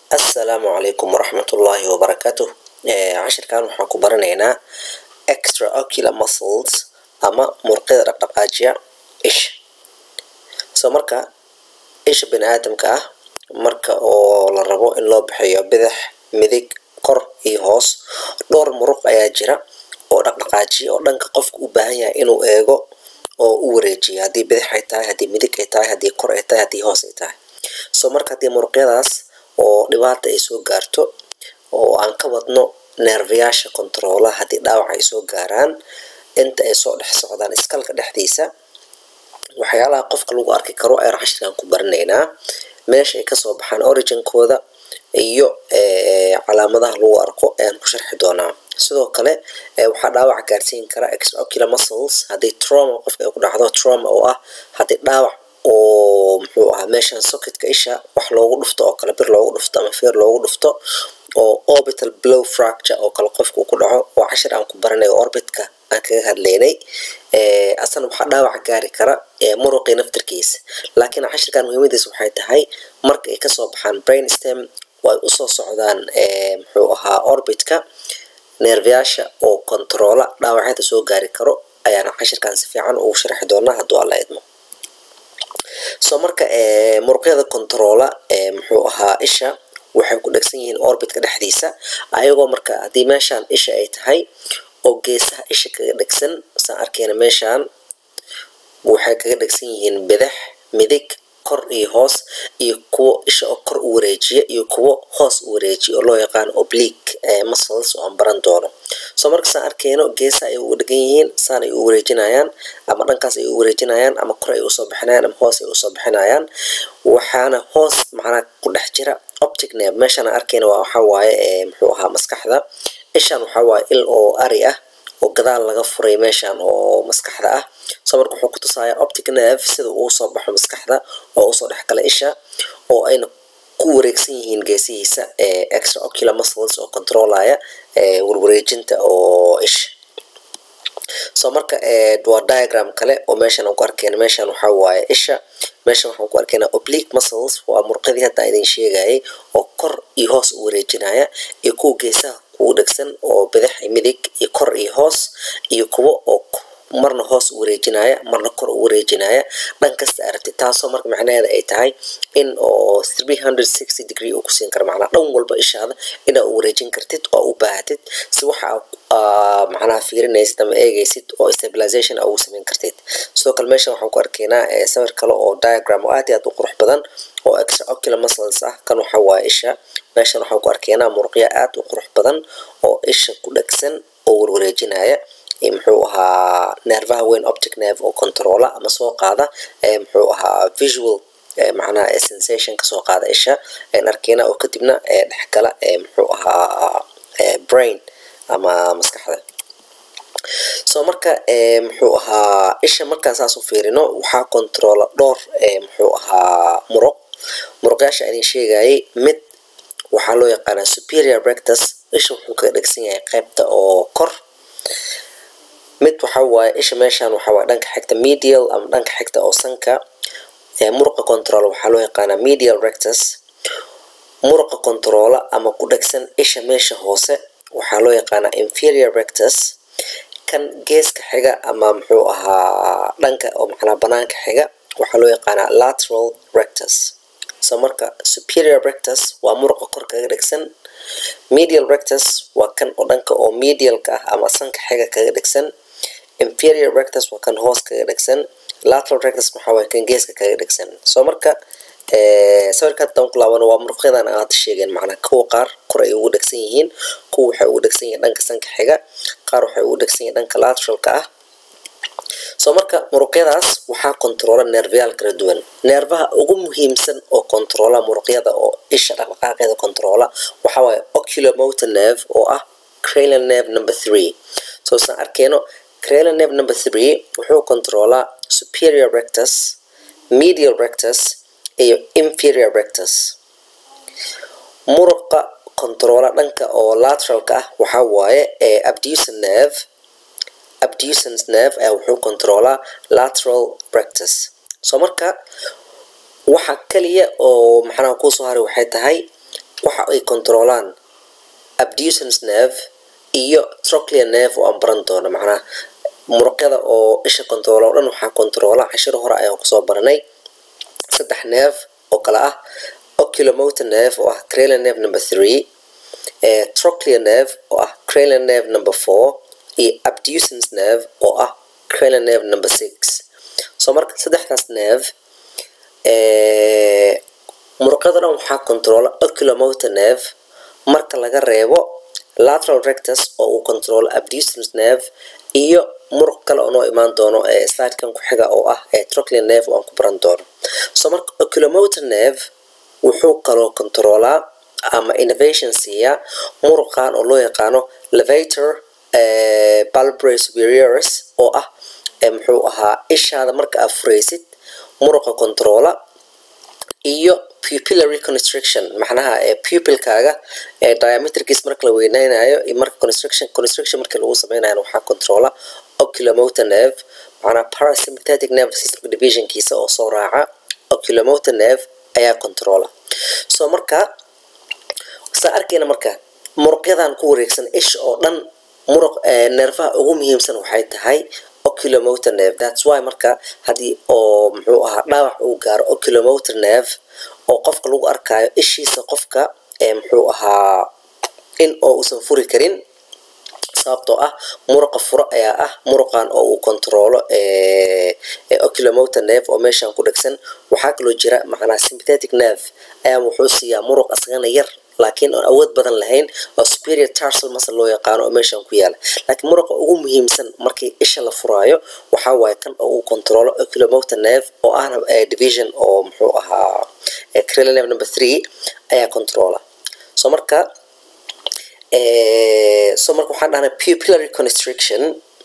assalaamu calaykum waraxmatullaahi wabarakaatuh cashirkan waxaan ku baranaynaa extraocular muscles ama murqyada dhaqdhaqaajiya isha so marka isha bani aadamka ah marka oo la rabo in loo bixiyo bidix midig kor iyo hoos dhowr muruq ayaa jira oo dhaqdhaqaajiya oo dhanka qofka u baahan yahay inuu eego oo u wareejiyo haddii bidix ay tahay haddii midig ay tahay haddii kor ay tahay haddii hoos ay tahay so marka haddii muruqyadaas oo dhibaata ay soo gaarto oo aan ka wadno neerfayaasha controola haddii dhaawac ay soo gaaraan inta ay soo dhex socdaan iskalka dhexdiisa waxyaalaha qofka lagu arki karo ayaan cashirkan ku baranaynaa meesha ay kasoo baxaan originkooda iyo calaamadaha lagu arko ayaan ku sharxi doonaa sidoo kale waxaa dhaawac gaarsiin kara extraocular muscles haddii trauma qofka ay ku dhacdo trauma oo ah haddii dhaawac oo muxuu ahaa meeshan socketka isha wax loogu dhufto oo kale bir loogu dhufto ama feer loogu dhufto oo orbital blow fracture oo kale qofka uu ku dhaco oo cashir aan ku baranay orbitka aan kaga hadlaynay asana waxaa dhaawac gaari kara muruqii naftirkiisa laakiin cashirkan muhiimadiisa waxay tahay marka ay kasoo baxaan brain stem oo ay usoo socdaan muxuu ahaa orbitka neerfayaasha oo controola dhaawacyada soo gaari karo ayaana cashirkan si fiican ugu sharxi doonaa hadduu alla idmo so marka muruqyada controola muxuu ahaa isha waxay ku dhegsan yihiin orbitka dhexdiisa ayagoo marka haddii meeshaan isha ay tahay oo geesaha isha kaga dhegsan saan arkeyna meeshaan waxay kaga dhegsan yihiin bidix midig kor iyo hoos iyo kuwo isha oo kor u wareejiya iyo kuwo hoos u wareejiya oo loo yaqaano oblique muscles oo aan baran doono so marka saan arkeyno geesaha ay uga dhegan yihiin saan ay u wareejinayaan ama dhankaas ay u wareejinayaan ama kor ay usoo bixinayaan ama hoos ay usoo bixinayaan waxaana hoos macnaa ku dhex jira optic nerve meeshaan aan arkeyna waa waxaa waaye muxuu ahaa maskaxda ishaan waxaa waaye il oo ari ah oo gadaal laga furay meeshaan oo maskaxda ah so marka wuxuu ku tusayaa optic nerve sida uu soo baxo maskaxda oo usoo dhex gala isha oo ayna ku wareegsan yihiin geesihiisa extraocular muscles oo controlaya warwareejinta oo isha so marka waa diagram kale oo meeshaan aan ku arkeyna meeshaan waxaa waaye isha meeshan waxaan ku arkaynaa oblique muscles waa murqadii hadda idin sheegayay oo kor iyo hoos u wareejinaya iyo kuwa geesaha kugu dhegsan oo bidix iyo midig iyo kor iyo hoos iyo kuwo oo marna hoos u wareejinaya marna kor u wareejinaya dhan kasta aragti taasoo marka macnaheeda ay tahay in oo degree uu kusiin karo macnaa dhan walba ishaada inaa u wareejin kartid oo u baahatid si waxa macnaha fiirinaysid ama eegaysid oo stabilization ugu samayn kartid sidoo kale meeshan waxaan ku arkaynaa sawir kale oo diagram oo aad iyo aad u qurux badan oo extraocular muscles ah kan waxa waaye isha meeshan waxaan ku arkaynaa muruqya aad u qurux badan oo isha ku dhegsan oo warwareejinaya muxuu ahaa neerfaha weyn optic nerve oo controola ama soo qaada muxuu ahaa visual macnaha sensation kasoo qaada isha aan arkeyna oo kadibna dhexgala muxuu ahaa brain ama maskaxda so marka muxuu ahaa isha markaan saas u fiirino waxaa controola dhowr muxuu ahaa muruq muruqyaasha idin sheegayay mid waxaa loo yaqaanaa superior rectus isha wuxuu kaga dhegsan yahay qaybta oo kor mid waxa waaye isha meeshaan waxa waaye dhanka xigta medial ama dhanka xigta oo sanka muruqa control waxaa loo yaqaanaa medial rectus muruqa controola ama ku dhegsan isha meesha hoose waxaa loo yaqaanaa inferior rectus kan geeska xiga ama muxuu ahaa dhanka oo macnaa banaanka xiga waxaa loo yaqaanaa lateral rectus so marka superior rectus waa muruqa kor kaga dhegsan medial rectus waa kan oo dhanka oo medialka ah ama sanka xiga kaga dhegsan inferior rectus waa kan hoos kaga dhegsan lateral rectus waxaa waaye kan geeska kaga dhegsan so marka sawirka haddaan ku laabano waa muruqyadan aan hadda sheegeen macnaa kuwa qaar kor ay ugu dhegsan yihiin kuwa waxay ugu dhegsan yihiin dhanka sanka xiga qaar waxay ugu dhegsan yihiin dhanka lateralka ah so marka muruqyadaas waxaa controola neerfayaal kala duwan neerfaha ugu muhiimsan oo controola muruqyada oo isha dhaqdhaqaaqeeda controola waxaa waaye oculomotor nerve oo ah cranial nerve number three so saan arkeyno cranial nerve number three wuxuu controolaa superior rectus medial rectus iyo inferior rectus muruqa controola dhanka oo lateralka ah waxaa waaye abducen nerve abducens nerve ayaa wuxuu controolaa lateral rectus so marka waxa kaliya oo maxanaha kuusoo haray waxay tahay waxa ay controlaan abducens nerve iyo trochlear nerve oo aan baran doono macnaha muruqyada oo isha controola oo dhan waxaa controola cashiro hore ayaan kusoo baranay saddex nerve oo kale ah oculomotor nerve oo ah cranial nerve number three trochlear nerve oo ah cranial nerve number four iyo abducens nerve oo ah cranial nerve number six so marka saddexdaas nerve muruqyada dhan waxaa controola oculomotor nerve marka laga reebo lateral rectus oo uu controlo abducens nerve iyo muruq kale oo noo imaan doono ee slidekan ku xiga oo ah ee trochlear nerve oo aan ku baran doono so marka oculomotor nerve wuxuu kaloo controolaa ama innovation siiya muruqan oo loo yaqaano levator palbray superioris oo ah muxuu ahaa ishaada marka aad furaysid muruqa controola iyo pupillary constriction macnaha pupilkaaga diameterkiis marka la weyneynayo iyo marka constriction constriction marka lagu sameynayo waxaa controla oculomotor nerve macnaha parasympathetic nerve system divisionkiisa oo soo raaca oculomotor nerve ayaa controla so marka saa arkayna marka muruqyadan ku wareegsan isha oo dhan muruq nerfaha ugu muhiimsan waxay tahay oculomotor nerve that's why marka haddii oo muxuu ahaa dhaawac uu gaaro oculomotor nerve oo qofka lagu arkaayo ishiisa qofka muxuu ahaa in oo uusan furi karin sababtoo ah muruqa furo ayaa ah muruqan oo uu controolo oculomotor nerve oo meeshan ku dhegsan waxaa kaloo jira macnaa sympathetic nerve ayaa wuxuu siiyaa muruq asagana yar laakiin oon awood badan lahayn oo superior tarsal muscle loo yaqaano oo meeshan ku yaala laakiin muruqa ugu muhiimsan markii isha la furaayo waxaa waaye kan oo uu controlo oculomotor nerve oo ahna division oo muxuu ahaa cranial nerve number three ayaa controla so marka so marka waxaan dhahnay pupillary constriction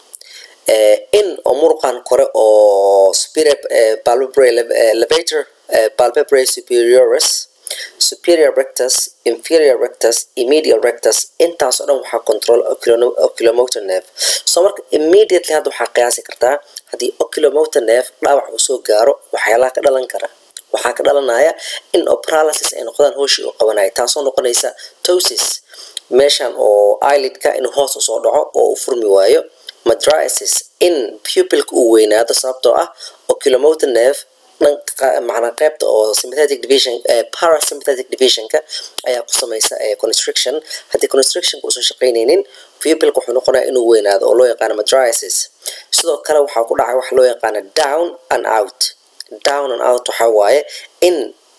in oo muruqan kore oo superior palpebral levator palpebral superioris superior rectus inferior rectus medial rectus intaas oo dhan waxaa control oculomotor nerve so marka immediately hadda waxaa qiyaasi kartaa haddii oculomotor nerve dhaawac uu soo gaaro waxyaalaha ka dhalan kara waxaa ka dhalanaya in oo paralysis ay noqdaan hooshii uu qabanaya taasoo noqonaysa tosis meeshan oo ilidka inuu hoos usoo dhaco oo uu furmi waayo madriasis in pupilka uu weynaado sababtoo ah oculomotor nerve macnaa qaybta oo sympathetic division parasympathetic divisionka ayaa ku samaysa constriction haddii constrictionka uusan shaqaynaynin pupilka wuxuu noqonaya inuu weynaado oo loo yaqaano madriasis sidoo kale waxaa ku dhacay waxa loo yaqaano down and out down and out waxaa waaye in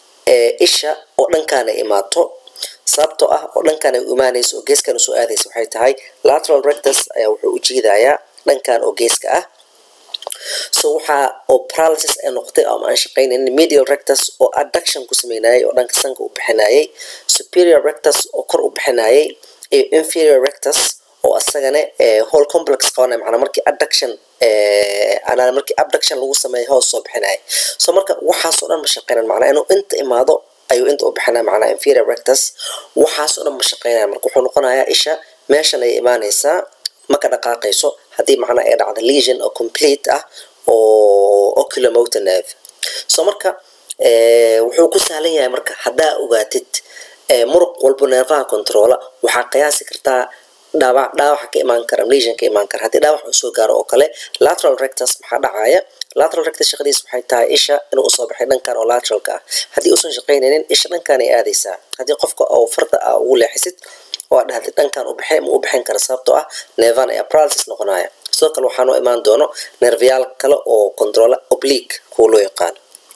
isha oo dhankaana imaato sababtoo ah oo dhankan ay u imaanayso oo geeskan usoo aadaysa waxay tahay lateral rectus ayaa wuxuu u jiidayaa dhankan oo geeska ah so waxaa oo paralysis ay noqotay ama aan shaqaynaynin medial rectus oo adduction ku sameynayay oo dhanka sanka u bixinayay superior rectus oo kor u bixinayay iyo inferior rectus oo asagana whole complex qabanaya macnaa markii adduction anaa markii abduction lagu sameeyo hoos soo bixinaya so marka waxaasoo dhan ma shaqeynan macnaa inuu inta imaado ayuu inta u bixinaya macnaa inferior rectus waxaasoo dhan ma shaqeynaya marka wuxuu noqonayaa isha meeshan ay imaanaysaa maka dhaqaaqayso haddii macnaa ay dhacdo lesion oo complete ah oo oculomotor nerve so marka wuxuu ku sahlan yahay marka haddaa ogaatid muruq walbo neerfaha controla waxaa qiyaasi kartaa dhaawac dhaawaxa ka imaan kara lesion ka imaan kara haddii dhaawac uu soo gaaro oo kale lateral rectus maxaa dhacaya lateral rectus shaqadiis waxay tahay isha inuu usoo baxay dhankan oo lateralka ah haddii uusan shaqaynaynin isha dhankan ay aadaysaa haddii qofka oo farda ah ugu leexisid oo aad dhahdid dhankan u baxay ma u bixin kara sababtoo ah neevan ayaa paralysis noqonaya sidoo kale waxaa noo imaan doono nerviyaal kale oo controla oblique kuwa loo yaqaano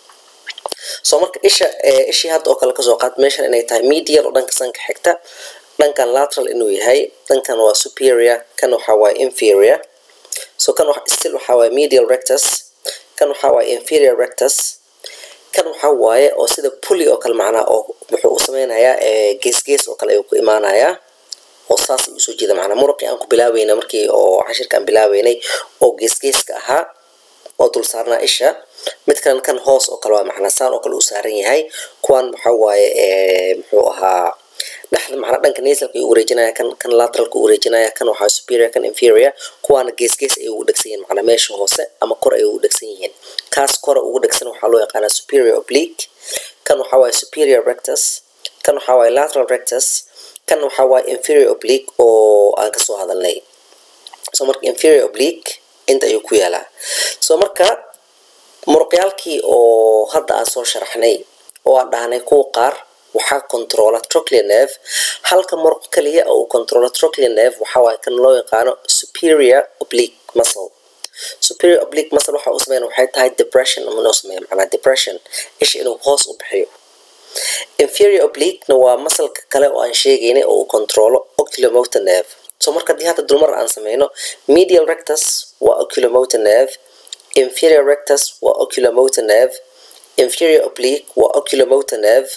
so marka isha ishii hadda oo kale kasoo qaad meeshan inay tahay medial oo dhanka sanka xigta dhankan lateral inuu yahay dhankan waa superior kan waxaa waaye inferior so kan still waxaa waaye medial rectus kan waxaa waaye inferior rectus kan waxaa waaye oo sida puli oo kale macnaa oo wuxuu u sameynayaa geesgees oo kale ayuu ku imaanayaa oo saas ayuu soo jeeda macnaa muruqii aan ku bilaaweyna markii oo cashirka aan bilaaweynay oo geesgeeska ahaa oo dul saarnaa isha mid kalan kan hoos oo kale waa macnaa saan oo kale uu saaran yahay kuwan waxaa waaye muxuu ahaa dhexda macnaa dhanka nasalka ayuu wareejinaya kan kan lateralka u wareejinaya kan waxaa superior kan inferior kuwaana gees gees ayay ugu dhegsan yihiin macnaa meesha hoose ama kor ayay ugu dhegsan yihiin kaas kora ugu dhegsan waxaa loo yaqaanaa superior oblique kan waxaa waaye superior rectus kan waxaa waaye lateral rectus kan waxaa waaye inferior oblique oo aan kasoo hadalnay so marka inferior oblique inta ayuu ku yaalaa so marka muruqyaalkii oo hadda aan soo sharaxnay oo aan dhahnay kuwa qaar waxaa controla trochlear nerve halka muruq kaliya oo uu controla trochlear nerve waxaa waaye kan loo yaqaano superior oblique muscle superior oblique muscle waxa uu sameeya waxay tahay depression ama inuu sameeya macnaa depression isha inuu hoos u bixiyo inferior obliquena waa masalka kale oo aan sheegaynay oo uu controlo oculomotor nerve so marka haddii hadda dulmar aan sameyno medial rectus waa oculomotor nerve inferior rectus waa oculomotor nerve inferior oblique waa oculomotor nerve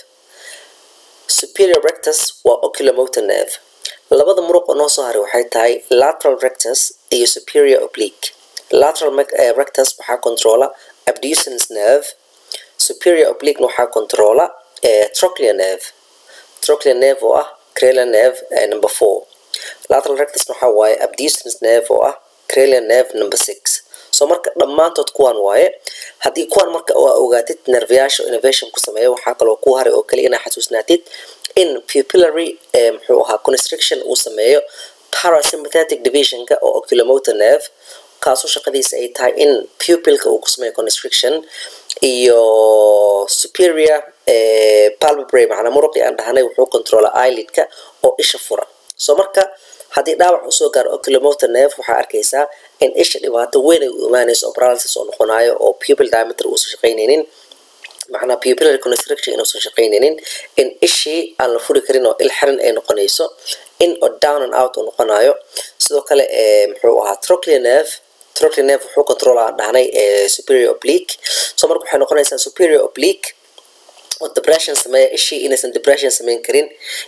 superior rectus waa oculomotor nerve labada muruq oo noo soo haray waxay tahay lateral rectus iyo superior oblique lateral rectus waxaa controla abducens nerve superior oblique waxaa controla trochlear nerve trochlear nerve oo ah cranial nerve number four lateral rectus waxaa waaye abducens nerve oo ah cranial nerve number six so marka dhammaantood kuwaan waaye haddii kuwaan marka aa ogaatid nerveyaasha innovation ku sameeya waxaa kaloo ku haray oo kaliya inaa xasuusnaatid in pupillary muxuu ahaa constriction uu sameeyo parasympathetic divisionka oo oculomotor nerve kaasoo shaqadiisa ay tahay in pupilka uu ku sameeyo constriction iyo superior palpebray macnaa muruqii aan dhahnay wuxuu controla eyelidka oo isha fura so marka haddii dhaawac usoo gaaro oculomotor nerve waxaa arkaysaa in isha dhibaato weyn ay u imaanayso oo paralysis oo noqonayo oo pupil diameter uusan shaqaynaynin macnaa pupillary constriction inuusan shaqaynaynin in ishii aan la furi karin oo il xiran ay noqonayso in oo down and out uu noqonayo sidoo kale muxuu ahaa trochlear nerve trochlear nerve wuxuu control aan dhahnay superior oblique so marka waxay noqonaysaa superior oblique oo depression sameeya ishii inaysan depression sameyn karin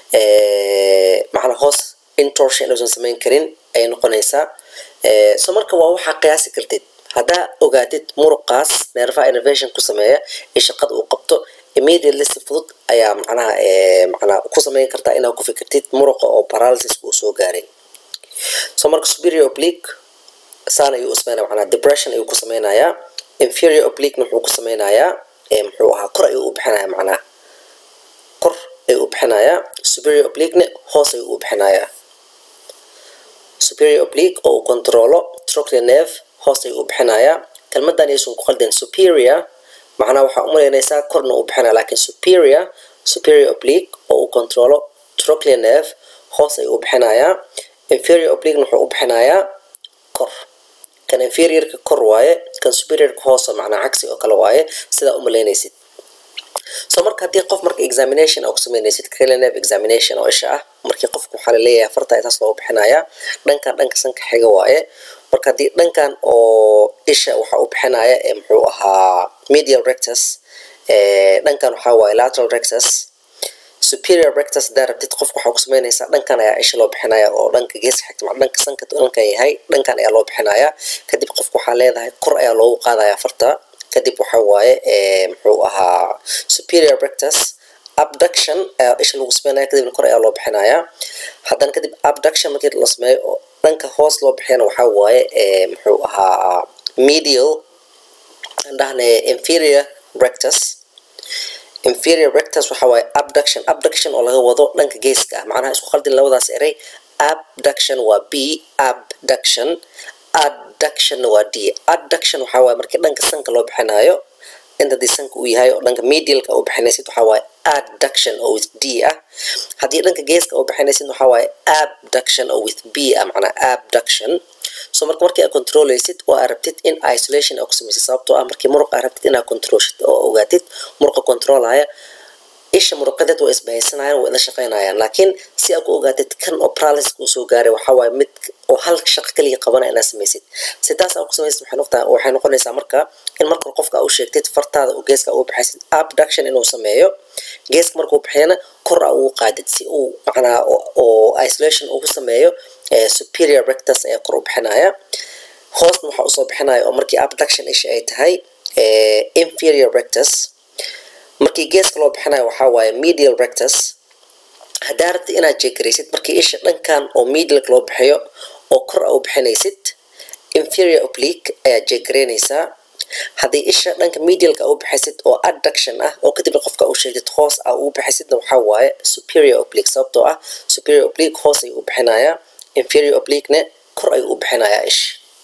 macnaa hoos intorsion inuusan sameyn karin ayay noqonaysaa so marka waa waxaa qiyaasi kartid haddaa ogaatid muruqaas nervaha innovation ku sameeya iyo shaqada uu qabto immediately si fudud ayaa macnaha macnaa ku sameyn kartaa inaad ku fikirtid muruqa oo paralysis uu soo gaaray so marka superior oblique saan ayuu u sameynaya macnaa depression ayuu ku sameynayaa inferior obliquena wuxuu ku sameynayaa muxuu ahaa kor ayuu u bixinayaa macnaha kor ayuu u bixinayaa superior obliquena hoos ayuu u bixinayaa superior oblique oo uu controlo trochlear nerve hoos ayuu u bixinayaa kelmadan aysan ku qaldeen superior macnaa waxaa u malaynaysaa korna uu bixinaya laakiin superior superior oblique oo uu controlo trochlear nerve hoos ayuu u bixinayaa inferior obliquena wuxuu u bixinayaa kor kan inferiorka kor waaye kan superiorka hoosa macnaa cagsi oo kale waaye sidaa u malaynaysid so marka haddii qof marka examination aa ku sameynaysid cranial nerve examination oo isha ah markii qofka waxaa laleeyahay farta taas loogu bixinayaa dhankan dhanka sanka xiga waaye marka haddii dhankan oo isha waxaa u bixinaya ee muxuu ahaa medial rectus dhankan waxaa waaye lateral rectus superior rectus hadaa rabtid qofka waxaa ku sameynaysaa dhankan ayaa isha loo bixinaya oo dhanka geeska xigta ma dhanka sanka dhankan yahay dhankan ayaa loo bixinaya kadib qofka waxaa leedahay kor ayaa loogu qaadaya farta kadib waxa waaye muxuu ahaa superior rectus abduction ayaa isha lagu sameynaya kadibna kor ayaa loo bixinaya haddana kadib abduction markii la sameeyo oo dhanka hoos loo bixiyana waxaa waaye muxuu ahaa medial andhahne inferior rectus inferior rectus waxa waaye abduction abduction oo laga wado dhanka geeska ah macnaha isku qaldin labadaas eray abduction waa b abduction adduction waa d adduction waxaa waaye markii dhanka sanka loo bixinayo inta dii sanka uu yahay oo dhanka medialka u bixinaysid waxaa waaye adduction oo with d ah haddii dhanka geeska u bixinaysid waxaa waaye abduction oo with b ah macnaa abduction so marka markii aad controlaysid oo aad rabtid in isolation aa ku samaysid sababtoo ah markii muruq aad rabtid inaad controlshid oo ogaatid muruqa controlaya isha muruqadeed waa isbahaysanayaan waa ila shaqaynayaan laakiin si aad ku ogaatid kan oo paralysis uu soo gaaray waxaa waaye mid oo hal shaqo kaliya qabana inaad samaysid si taas aad ku samaysid waxay noqtaa waxay noqonaysaa marka in marka qofka aa u sheegtid fartaada oo geeska u baxaysid abduction inuu sameeyo geeska markuu bixiyana kor aa ugu qaadid si uu macnaa oo isolation ugu sameeyo superior rectus ayaa kor u bixinaya hoosna waxaa usoo bixinaya oo markii abduction isha ay tahay inferior rectus markii geeska loo bixinayo waxaa waaye medial rectus haddaa rabtid inaad jeegaraysid markii isha dhankan oo medialka loo bixiyo oo kor a u bixinaysid inferior oblique ayaad jeegaraynaysaa haddii isha dhanka medialka u bixisid oo adduction ah oo kadibna qofka u sheegtid hoos ah ugu bixisidna waxaa waaye superior oblique sababtoo ah superior oblique hoos ayuu u bixinayaa inferior obliquene kor ayuu u bixinayaa ish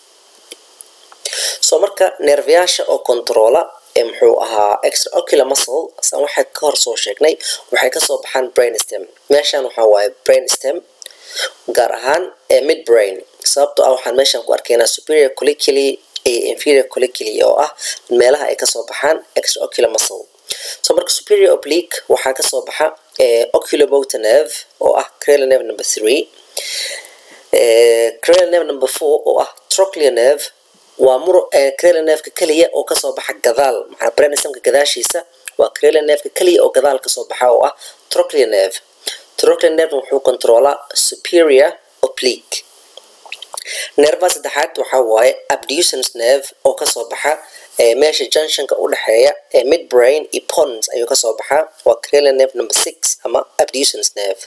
soo marka neerfayaasha oo controla ee muxuu ahaa extraocular muscle san waxay ka hor soo sheegnay waxay kasoo baxaan brainstem meeshan waxaa waaye brainstem gaar ahaan ee mid brain sababtoo ah waxaan meeshan ku arkaynaa superior colliculi iyo inferior colliculi oo ah meelaha ay kasoo baxaan extraocular muscle so marka superior oblique waxaa kasoo baxa oculomotor nerve oo ah cranial nerve number three cranial nerve number four oo ah trochlear nerve waa mur cranial nerveka keliya oo kasoo baxa gadaal maxaa brainstemka gadaashiisa waa cranial nerveka keliya oo gadaal kasoo baxa oo ah trochlear nerve trochlear nerve wuxuu controlaa superior oblique nervaha saddexaad waxaa waaye abducens nerve oo kasoo baxa meesha junctionka u dhexeeya ee midbrain iyo pons ayuu kasoo baxaa waa cranial nerve number six ama abducens nerve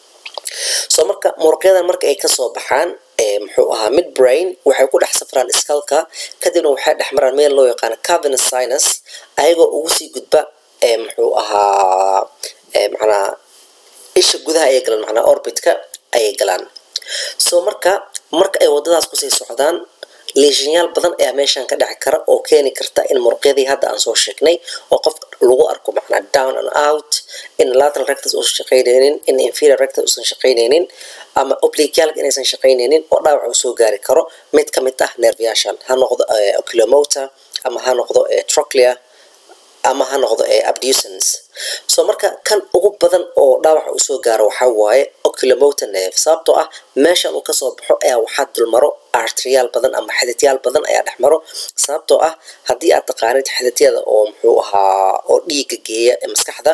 soo marka muruqyadan marka ay kasoo baxaan muxuu ahaa midbrain waxay ku dhex safraan skalka kadibna waxay dhex maraan meel loo yaqaano cavernous sinus ayagoo ugu sii gudba muxuu ahaa macnaa isha gudaha ayay galaan macnaa orbitka ayay galaan soo marka marka ay wadadaas kusii socdaan leeshinyaal badan ayaa meeshan ka dhici kara oo keeni karta in muruqyadii hadda aan soo sheegnay oo qof lagu arko macnaa down and out in lateral rectus uusan shaqaynaynin in inferior rectus uusan shaqaynaynin ama obliquealka inaysan shaqaynaynin oo dhaawac uu soo gaari karo mid ka mid ah nerviyaashan ha noqdo oculomotor ama ha noqdo trochlear ama ha noqdo abducens soo marka kan ugu badan oo dhaawaca usoo gaaro waxaa waaye oculomotor nerve sababtoo ah meeshan uu kasoo baxo ayaa waxaa dulmaro artriyaal badan ama xididyaal badan ayaa dhex maro sababtoo ah haddii aad taqaanid xididyada oo muxuu ahaa oo dhiiga geeya ee maskaxda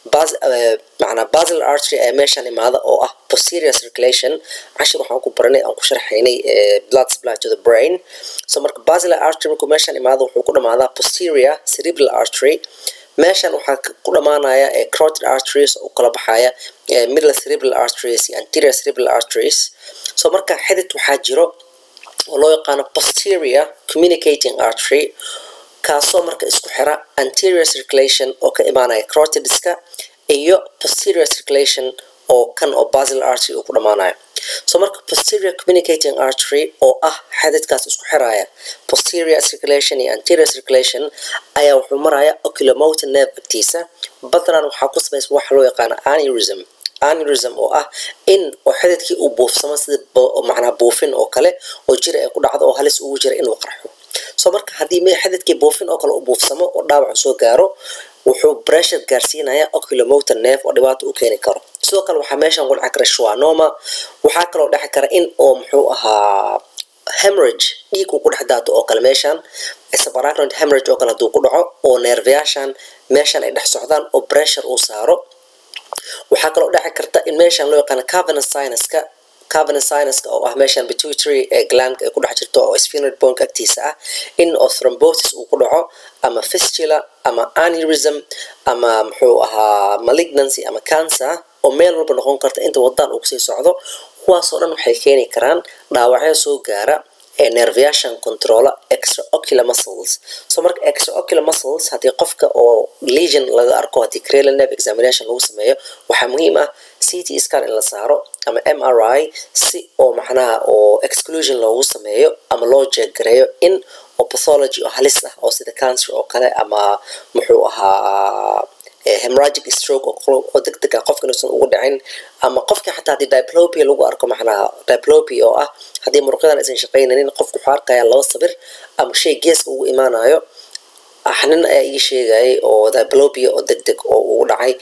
macnaa basal artery ayaa meeshan imaada oo ah posterior circulation cashir waxaan ku baranay aan ku sharxaynay blood supply to the brain so marka basal artery markuu meeshan imaado wuxuu ku dhamaadaa posterior cerebral artery meeshan waxaa ku dhamaanaya carotid arteries oo kala baxaya middle cerebral arteries iyo anterior cerebral arteries so marka xidid waxaa jiro oo loo yaqaano posterior communicating artery kaasoo marka isku xira anterior circulation oo ka imaanaya carotidska iyo posterior circulation oo kan oo basal artery uu ku dhamaanayo so marka posterior communicating artery oo ah xadidkaas isku xiraya posterior circulation iyo anterior circulation ayaa wuxuu maraya oculomotor nerve agtiisa badnan waxaa ku samaysa waxa loo yaqaano aneurysm aneurysm oo ah in oo xididkii uu buufsamo sida macnaa buufin oo kale oo jira ay ku dhacdo oo halis ugu jira inuu qarxo so marka haddii me xididkii buufin oo kale u buufsamo oo dhaawacu soo gaaro wuxuu pressure gaarsiinaya oculomotor nerve oo dhibaato u keeni karo sidoo kale waxaa meeshan ku dhici kara schwannoma waxaa kaloo dhexi kara in oo muxuu ahaa hemorrhage dhiig uu ku dhex daato oo kale meeshan subarachnoid hemorrhage oo kale hadduu ku dhaco oo neerfayaashan meeshan ay dhex socdaan oo pressure uu saaro waxaa kaloo dhexi karta in meeshan loo yaqaano cavernous sinuska cavernous sinuska oo ah meeshan pituitary ee glandka ay ku dhex jirto oo sphenoid boneka agtiisa ah in oo thrombosis uu ku dhaco ama fistula ama aneurysm ama muxuu ahaa malignancy ama cancer oo meel walba noqon karta inta wadaan uu kusii socdo kuwaasoo dhan waxay keeni karaan dhaawacyo soo gaara ee nerviation controla extraocular muscles so marka extraocular muscles haddii qofka oo legion laga arko haddii cranial nerve examination lagu sameeyo waxaa muhiim ah ct scan in la saaro ama mri si oo macnaha oo exclusion loogu sameeyo ama loo jeeggareeyo in oo pathology oo halis ah oo sida cancer oo kale ama muxuu ahaa hemorrhagic stroke oo deg deg ah qofka inuusan ugu dhicin ama qofka xataa haddii diplopia lagu arko macnaha diplopia oo ah haddii muruqyadan aysan shaqaynaynin qofku wuxuu arkaya laba sabir ama shay geeska ugu imaanayo nin ayaa ii sheegayay oo diplopia oo deg deg oo ugu dhacay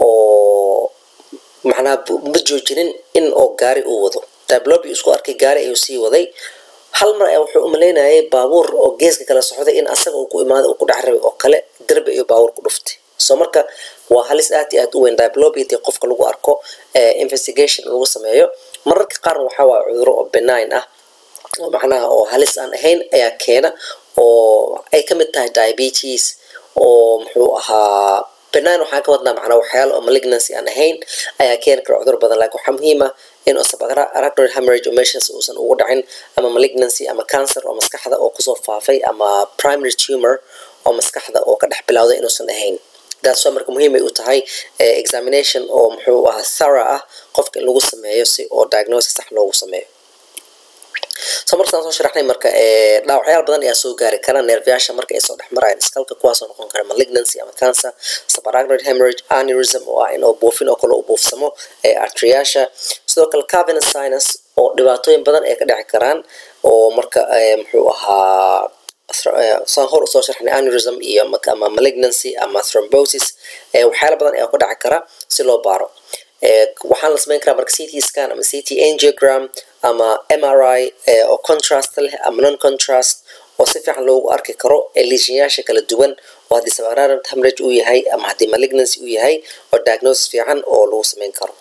oo macnaha ma joojinin in oo gaari uu wado diplopia isku arkay gaari ayuu sii waday hal mar ayaa wuxuu umalaynayay baabuur oo geeska kala socday in asaga uu ku imaado uu ku dhex rabay oo kale derbi iyo baabuur ku dhuftay so marka waa halis aad iyo aad u weyn diplopia qofka lagu arko investigation lagu sameeyo mararka qaarna waxaa waaya cuduro oo benign ah oo macnaha oo halis aan ahayn ayaa keena oo ay ka mid tahay diabetes oo muxuu ahaa benign waxaan ka wadnaa macnaa waxyaalo oo malignancy aan ahayn ayaa keeni kara cudur badan laakiin waxaa muhiim ah in subarachnoid hemorrhage oo meeshaas uusan ugu dhacin ama malignancy ama cancer oo maskaxda oo kusoo faafay ama primary tumor oo maskaxda oo ka dhex bilowday inuusan ahayn taas waa marka muhiim ay u tahay examination oo muxuu ahaa thorough ah qofka in lagu sameeyo si oo diagnosis sax loogu sameeyo so markaan soo sharaxnay marka dhaawacyaal badan ayaa soo gaari kara neerfayaasha marka ay soo dhex marayaan iskalka kuwaasoo noqon kara malignancy ama cancer subarachnoid hemorrhage aneurysm oo ah in oo buufin oo kale u buufsamo artriyaasha sidoo kale cavernous sinus oo dhibaatooyin badan ay ka dhici karaan oo marka muxuu ahaa saan hor usoo sharxnay aneurysm iyo ama malignancy ama thrombosis waxyaala badan ayaa ku dhaci kara si loo baaro waxaan la samayn karaa marka ct scan ama ct angiogram ama mri oo contrast leh ama non contrast oo si fiican loogu arki karo lesionyaasha kala duwan oo haddii subarachnoid hemorrhage uu yahay ama haddii malignancy uu yahay oo diagnosis fiican oo lagu samayn karo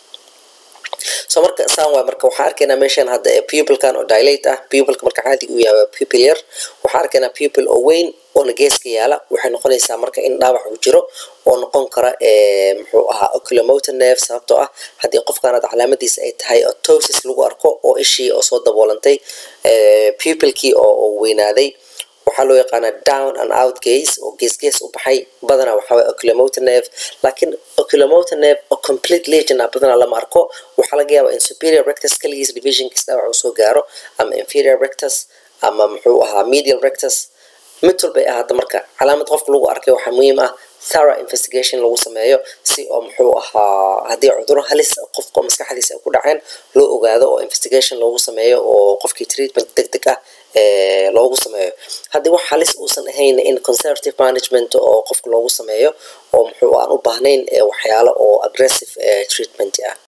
so marka saan waay marka waxaan arkaynaa meeshan hadda pupilkan oo dilate ah pupilka marka caadi uu yahay pupil yar waxaan arkaynaa pupil oo weyn oona geeska yaala waxay noqonaysaa marka in dhaawac uu jiro oo noqon kara muxuu ahaa oculomotor nerve sababtoo ah haddii qofkaanad calaamadiisa ay tahay otosis lagu arko oo ishii oo soo daboolantay pupilkii oo weynaaday waxaa loo yaqaanaa down and out gaze oo gees gees u baxay badanaa waxaa waye oculomotor nerve laakiin oculomotor nerve oo complete legion ah badanaa lama arko waxaa laga yaabaa in superior rectus kaligiis divisionkiis dhaawac uu soo gaaro ama inferior rectus ama muxuu ahaa medial rectus mid walbay ahaata marka calaamad qofka lagu arkay waxaa muhiim ah thorough investigation lagu sameeyo si oo muxuu ahaa haddii cuduro halis qofka maskaxdiisa ay ku dhaceen loo ogaado oo investigation loogu sameeyo oo qofkii treatment deg deg ah loogu sameeyo haddii wax halis uusan ahayn in conservative management oo qofka loogu sameeyo oo muxuu aan u baahnayn waxyaalo oo aggressive treatment ah